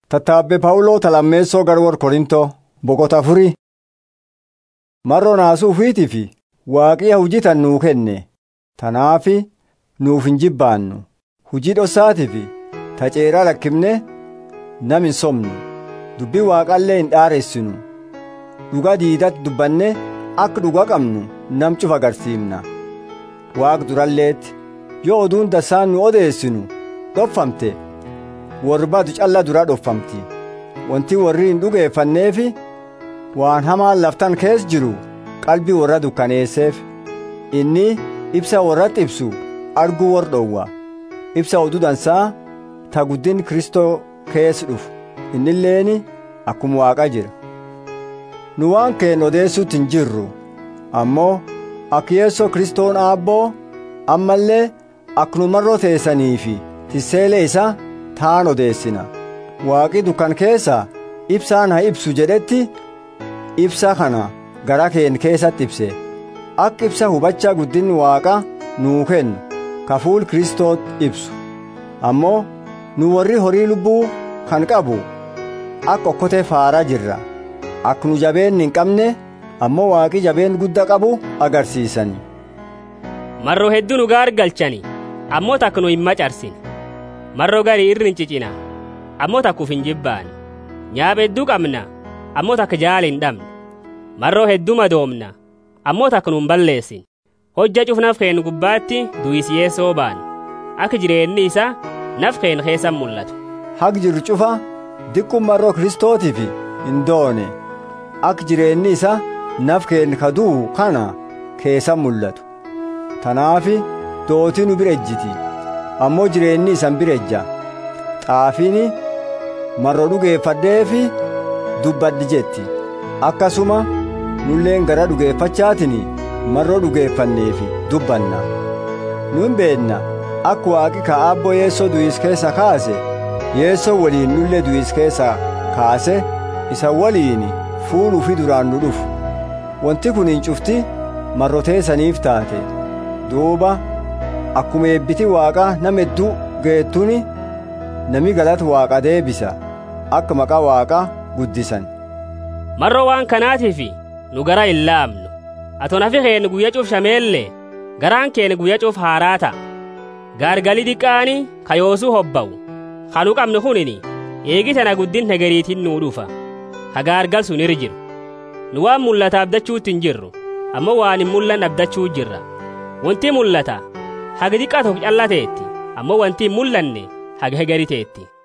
Tattaabbe Pawuloo talammeessoo gara warra Korintoo boqota afurii. Mar'oo naasuu ufiitii fi waaqii hojjetan nuu kenne. Tanaafi nuuf hin jibbaannu. Hujii dhossaatii fi taceeraa lakkifne nam hin somnu. Dubbii waaqallee hin dhaaressinu. Dhuga diidatti dubbanne akka dhuga qabnu nam cufa agarsiifna. Waaq duralleetti yoo oduun dassaan nu odeessinu dhofamte warri badu calla dura dhofamti. Wanti warri hin dhugeeffanneefi waan hamaan laftan keessa jiru qalbii warra dukkaneesseef. Inni ibsa warratti ibsu arguu warra dhowwa. Ibsa oduu dansaa ta guddin Kristoo keessa dhufu. Innilleeni akkuma waaqa jira. Nu waan keen odeessuutti hin jirru. Ammoo akka yeessoo Kristoon aabboo ammallee akkuma marroo teessanii fi tisseelee isaa taan odeessina. Waaqi dukkan keessa ibsaan haa ibsu jedhetti ibsa kana gara keen keessatti ibse. Akka ibsa hubachaa guddin waaqa nuu kennu ka fuul Kristoot ibsu. Ammoo nu warri horii lubbuu kan qabu akka okkotee faaraa jirra. Akka nu jabeen hin qabne ammoo waaqi jabeen guddaa qabu agarsiisani. Marroo hedduu nu gaargalchani ammoo takka nu hin macarsine. Marroo garii irri hin cicina ammoo takkuuf hin jibbaan. Nyaaba hedduu qabna ammoo takka jaala hin dhabne. Marroo hedduu madoomna ammoo takka nu hin balleessin. Hojja cuf naf keen gubbaatti du'isiyee soobaan akka jireenyi isaa naf keen keessan mul'atu. Haq jiru cufa diqqum marroo Kiristootiif hin doone akka jireenyi isaa naf keen kaduu kana keessan mul'atu. Tanaafi dootii nu bira ejjiti ammoo jireenyi isan bira ejja. Xaafiini marroo dhugeeffadheefi dubbaddi jetti akkasuma nulleen gara dhugeeffachaatiin marroo dhugeeffanneefi dubbanna. Nun beenna akka waaqi ka aabboo yeessoo du'is keessa kaase yeessoo waliin nullee du'is keessa kaase isa waliin fuuluu fi duraan nu dhufu. Wanti kun hin cufti marroteessaniif taate. duuba akkuma eebbiti waaqa nama hedduu geettuni nami galata waaqa deebisa akka maqaa waaqa guddisan. Marroo waan kanaatiif nu gara hin laamnu. Ato nafi keen guyya cuuf shameellee garaan keen guyya cuuf haaraa ta'a. Gaargalii diqqaani kayoosuu hobba'u. Kanu qabnu kunini eegi tana guddin hegeriitiin nuu dhufa. Ka gaargal sun irra jiru. Nu waan mul'ata abdachuutti hin jirru ammoo waan hin mul'anne abdachuu jirra. wanti mul'ata haga xiqqaa tokko callateetti ammoo wanti hin mul'anne haga hegariteetti